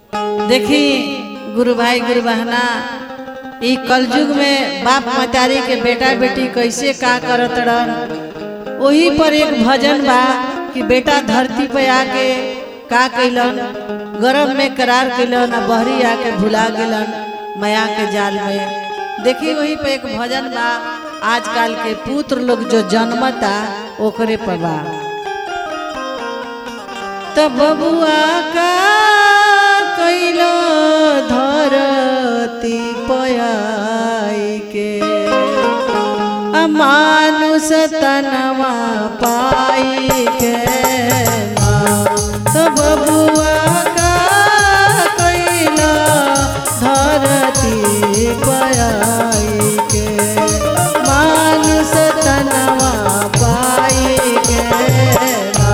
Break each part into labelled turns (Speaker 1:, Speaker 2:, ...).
Speaker 1: देखी गुरु भाई गुरु बहना ई कलयुग में बाप मतारी के बेटा बेटी कैसे का करत रहन वही पर एक भजन बा कि बेटा धरती पे आके का कैलन गरम में करार कैलन आ बहरी आके भुला गेलन माया के जाल में देखी वही पे एक भजन बा आजकल के पुत्र लोग जो जन्मता ओकरे पर बा त बबुआ का कैलो धरती पयाई के अमानुष तनवा पाई के त बबुआ का कैलो धरती पयाई के मानुष तनवा पाई के ना।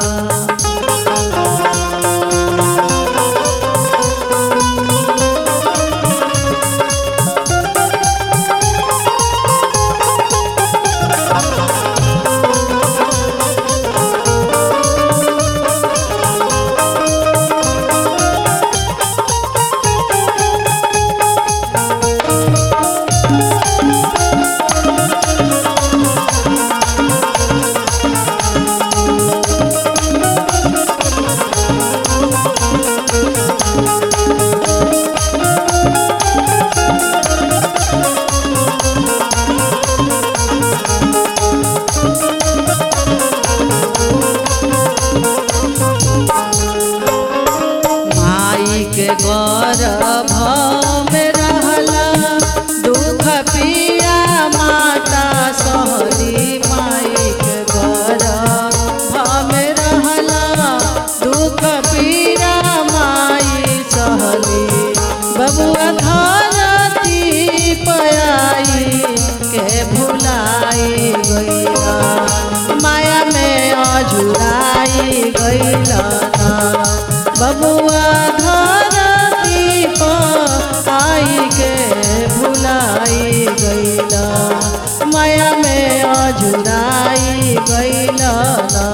Speaker 1: माई के गर्भ में रहला दुख पिया माता सहली माई के गर्भ में रहला दुख पिया माई सहली बबुआ धरती पयाई के भुलाई गईला माया में अजुराई गईला ना बबुआ धरती पर आई के भुलाई गईला माया में अजुराई गईला ना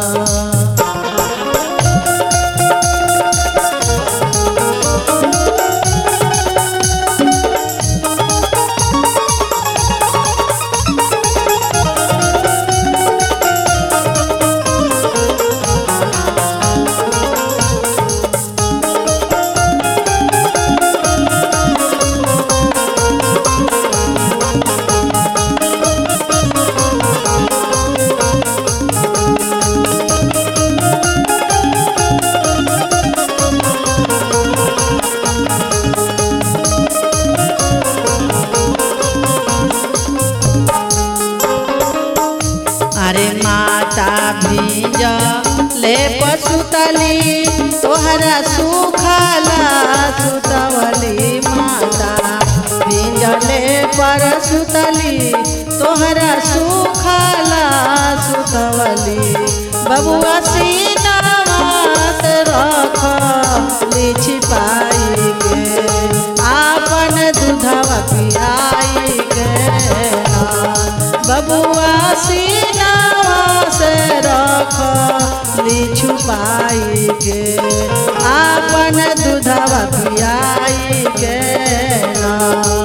Speaker 1: अरे माता भीज ले पसुतली तोहरा सुखला सुतवली माता भीज ले पर सुतली तोहरा सुखला सुतवली बबुआ सीनावा से रख छिपाई के आपन दूधवा पियाई के ना। बबुआ सीनावा से रख ली छुपाई के आपन दूधवा पियाई के ना।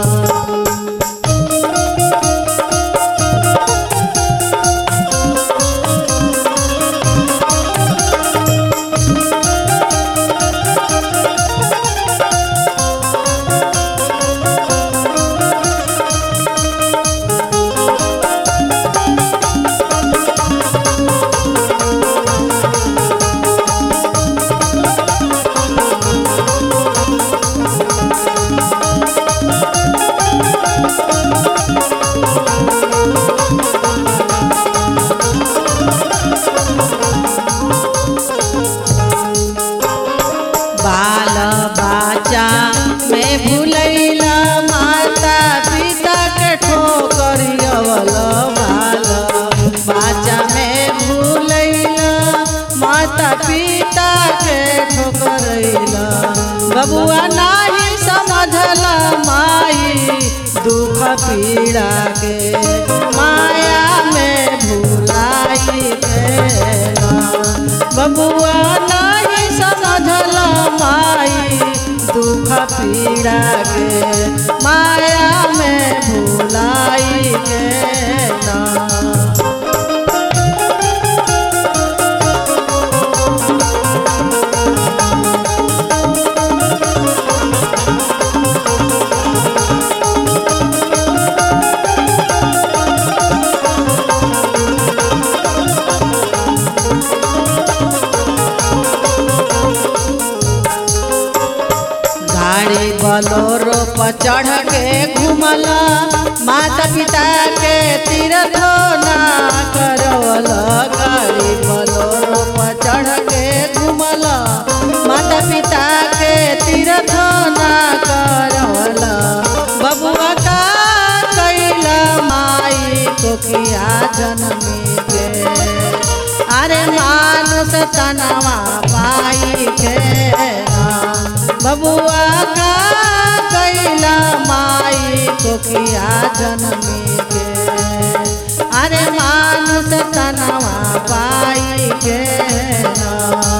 Speaker 1: बाल बाचा में भूलैला माता पिता के ठोकरियवल बाल बाचा में भूलैला माता पिता के ठोकरैला बबुआ नाही समझला माई दुख पीड़ा के माया में भूलाई देला बबुआ नहीं समझला माई पीड़ा के माया में भुलाई के ना गाड़ी बलोरो पर चढ़ के घूमला माता पिता के तीर्थ ना करवल गाड़ी बलोरो पर चढ़ के घूमला माता पिता के तीर्थ ना करवल बबुआ का कैला माई को किया जन्मी के अरे मानुष तनवा पाई के ना बबुआ का कैला माई को किया जन्मी के अरे मानुष तनवा पाई के ना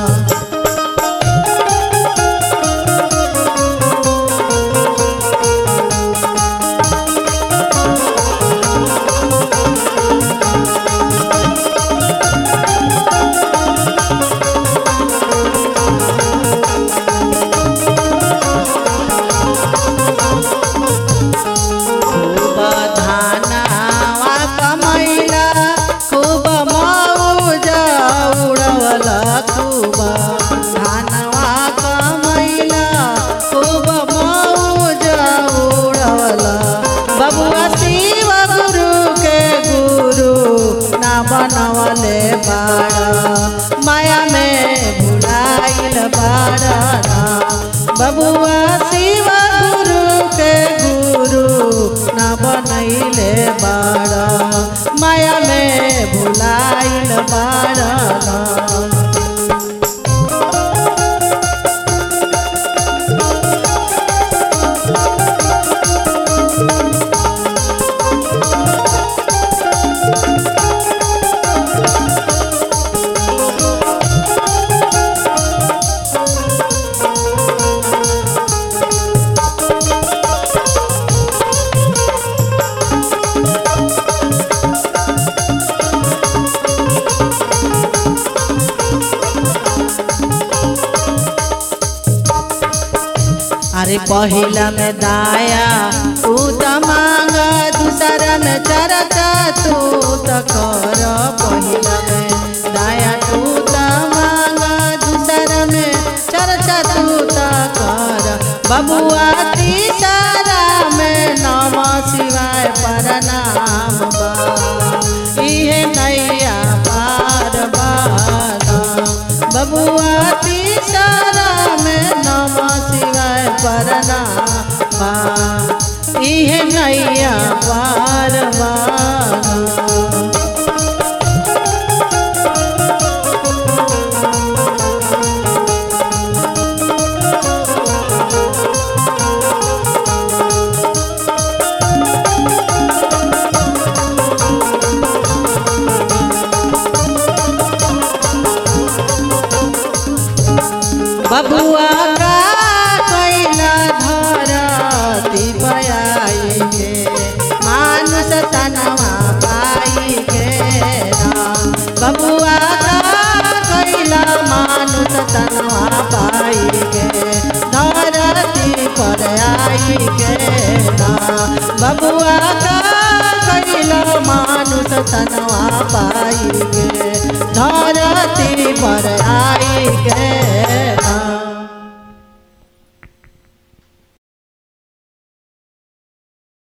Speaker 1: खूब धानावा कमैला खूब मौज उड़वला खूब धानवा कमैला खूब मौज उड़वला बबुआ शिव गुरु के गुरु ना बनवले बाड़ा माया में भुलाइल बाड़ा ना बबुआ शिव गुरु के गुरु ना बनैले बाड़ा माया में भुलाइल बाड़ा ना अरे पहिला में दाया तू त मांग दूसरा में चरचा तू त कर पहिला में दाया तू त मांग दूसरा में चरचा तू त कर बबुआ तीसरा में नम शिवाय परनाम बा इहे नैया पार बाना बबुआ तीसरा में नम शिवाय परना बा इहे नैया पार बाना बबुआ का कैला धरती पयाई के मानुष तनवा पाई के राम बबुआ का कैला मानुष तनवा पाई के धरती पर आई के राम बबुआ का कैला मानुष तनवा पाई के धरती पर